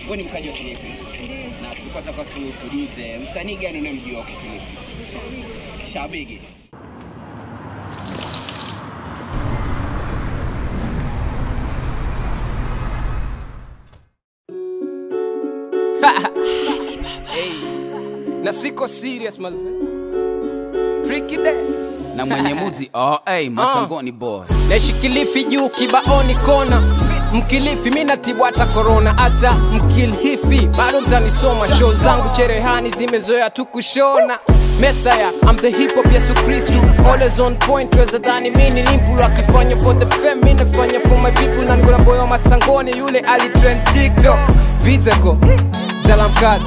wewe ni mkaji wa Kilifi na tulikuwa tunataka tu- tujuze msanii gani unayemjua kwa Kilifi? Shabigi. na siko serious maze tricky day na mwenye muzi oh, hey, matangoni boss naishi kilifi juu kibaoni kona mkilifi mi natibu hata korona hata mkilifi bado mtanisoma show zangu cherehani zimezoea tu kushona mesaya I'm the hip hop yesu kristu always on point weza dhani mi ni limpulu akifanya for the fam mi nafanya for my people na ngona boy wa matangoni yule alitrend tiktok viteko zalamkad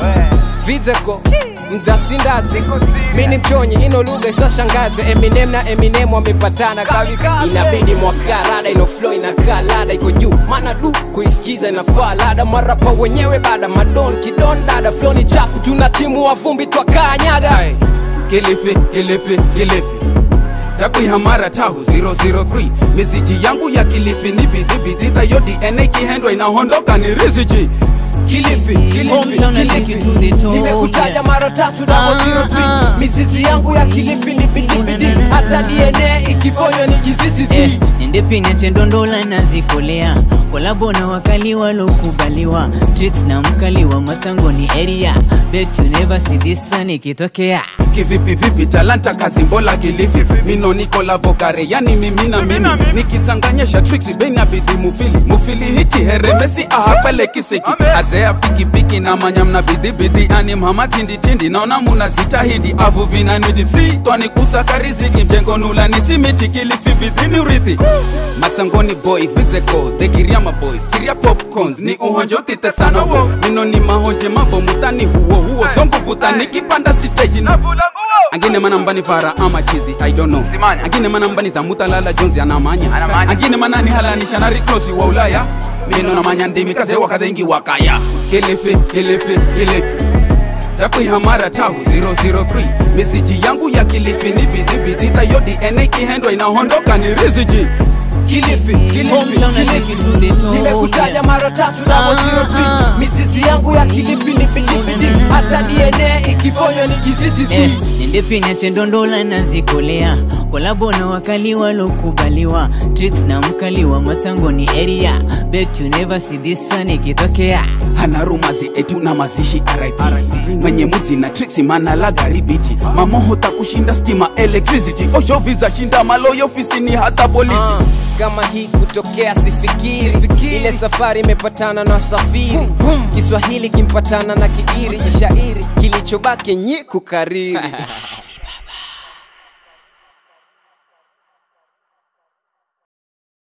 viteko mzasindazi mi ni mchonyi ino lugha isoshangaze eminem na eminem wamepatana kawi inabidi mwaka rada ino flow inakaa lada iko juu maana du kuisikiza inafaa lada marapa wenyewe bada madon kidon dada flow ni chafu tuna timu wa vumbi twakaa nyaga Hey, Kilifi, Kilifi, Kilifi zakuihamara tahu 003 miziji yangu ya Kilifi ni bidhibidhidha yo DNA kihendwa inahondoka ni riziji Kilifi, Kilifi, Hometown na Kilifi. Kilifi to the top, nimekutaja yeah. mara tatu Ah, na ah. mizizi yangu ya kilifi ni bidibidi hata dna ikifonywa ni jizizizi Eh, nende pinya chendondola nazikolea kolabo na wakali walokubaliwa tricks na mkali wa matangoni area bet you never see this one ikitokea kivipi vipi talanta kazi mbola kilifi mino niko lavokare yani mimi na mimi nikichanganyesha tricks benya bidhi mufili mufili hiki heremesi ahapele kisiki azea pikipiki na manyamna bidhibidhi ani mhama tinditindi naona munazitahidi avu vinanidipsi twanikusa riziki mjengo nula nisimiti kilifi bidhini urithi matsangoni boy vizeko dhekiriama boy siria popcorns ni uhonjotite sana wo mino ni mahonje mambo mutani huo huo zonguvuta nikipanda siteji na angine manambani fara ama chizi i don't know angine manambani za mutalala jonzi anamanya angine manani halanisha na riklosi wa ulaya mino namanya ndimi kaze wakadhengi wakaya kilifi kilifi kilifi zakuihamara tahu 003 misiji yangu ya kilifi ni bidhibidhidha yo dna kihendwa inahondoka ni riziji kilifi kilifi Hometown na Kilifi kilifi to the top, nimekutaja yeah. mara tatu na Ah, ah. mizizi yangu ya kilifi ni bidibidi hata dna ikifonywa ni jizizizi Eh, nende pinya chendondola nazikolea kolabo na wakali walokubaliwa tricks na mkali wa matangoni area bet you never see this one ikitokea hana rumazi etu na mazishi RIP mwenye muzi na triksi manalaga ribiti mamoho takushinda stima electricity oshovi za shinda maloyo ofisini hata polisi Ah, kama hii kutokea sifikiri ile safari imepatana na safiri kiswahili kimpatana na kiiri jishairi kilichobaki nyi kukariri